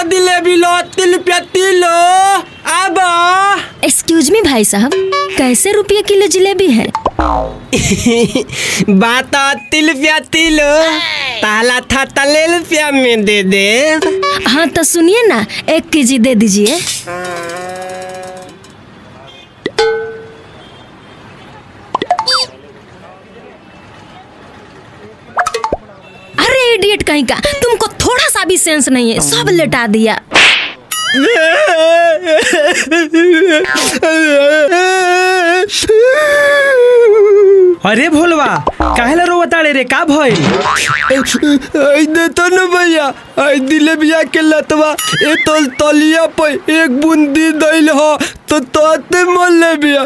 जिलेबी लो तिल रुपया किलो अब एक्सक्यूज मी भाई साहब कैसे रुपये किलो जलेबी है बात तिल रुपया किलो ताला था तले रुपया में दे दे हाँ तो सुनिए ना एक के जी दे दीजिए अरे इडियट कहीं का तुमको थोड़ा सा भी सेंस नहीं है सब लेटा दिया अरे भोलवा काहेला रोवताड़े रे का भइल आई दे तो न भैया आई जिलेबिया के लतवा ए तल तलिया पे एक बूंदी दैल हो तो तोते मोल ले बिया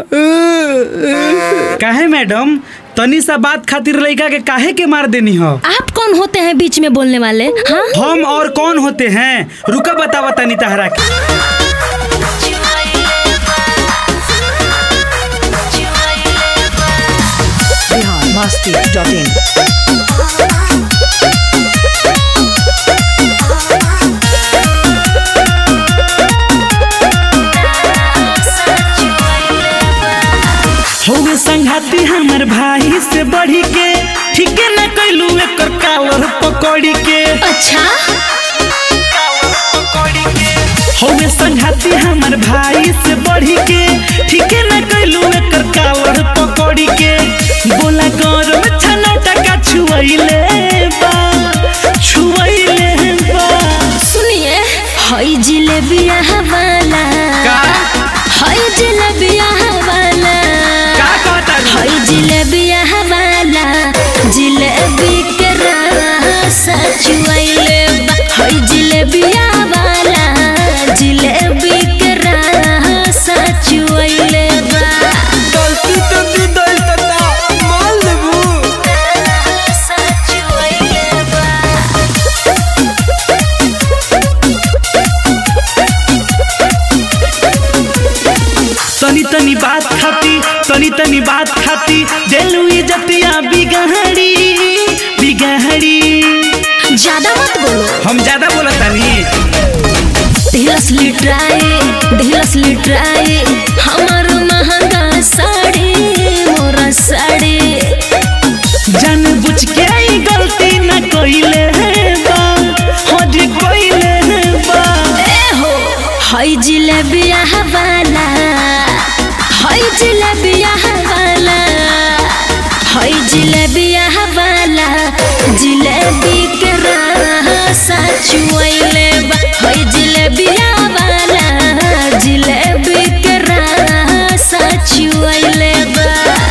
काहे मैडम तनी सा बात खातिर लड़का के काहे के मार देनी हो आप कौन होते हैं बीच में बोलने वाले हाँ हम और कौन होते हैं रुका बतावा तनी तहरा के biharmasti.in होगे संघाती हमर भाई से बढ़ी के ठीक न कैलू एकर कावर पकड़ी के अच्छा होगे संघाती हमर भाई से बढ़ी के ठीक न कैलू एकर कावर पकड़ी के बोला गरम छना टका छुआइले बा छुआइले बा सुनिए हई जिलेबिया वाला का हई जिलेबिया वाला का कहता रे? हई जिलेबिया वाला जिलेबी के रस चुआइले बा हई जिलेबिया वाला जिलेबी के रस चुआइले बा गलती तो दी दैल तता मोल लेबू रस चुआइले बा तनी तनी बात खाती तनी तनी बात खाती देलू इजतिया बिगहड़ी बिगहड़ी ज्यादा मत बोलो हम ज्यादा बोला तानी दिलस लिट्राए दिलस लिट्राए हमार महंगा साड़ी मोरा साड़ी जान बुझ के ई गलती न कइले बा हज कइले बा ए हो हई जिलेबिया वाला हई जिलेबिया वाला हई जिलेबिया वाला जिलेबी के रस चुआइले बा हई जिलेबिया वाला जिलेबी के रस चुआइले बा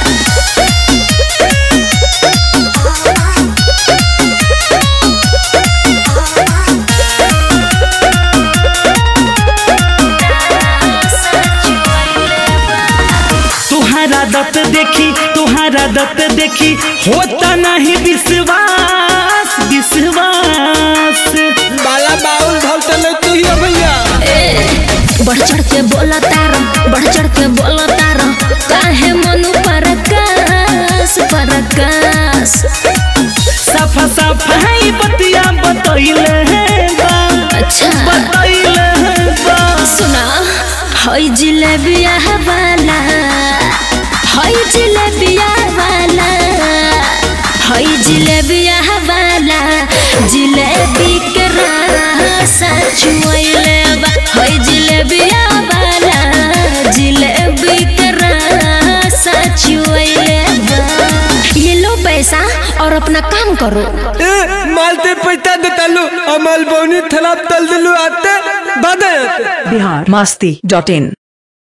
तुहारा दत देखी तुहारा दत देखी होता नहीं विश्वास विश्वास बाला बाउल धल तले तू ही हो भैया बढ़ चढ़ के बोला तारा बढ़ चढ़ के बोला तारा काहे मनु परकास परकास सफा सफा ही बतिया बतैले बा अच्छा बतैले बा सुना हई जिलेबिया वाला हई जिलेबिया वाला हई जिलेबिया वाला जिलेबी के रस चुआइले बा हई जिलेबिया वाला जिलेबी के रस चुआइले बा ये लो पैसा और अपना काम करो ए मालते पैसा देता लो अमल बौनी थलाप तल दिलू आते बदे आते biharmasti.in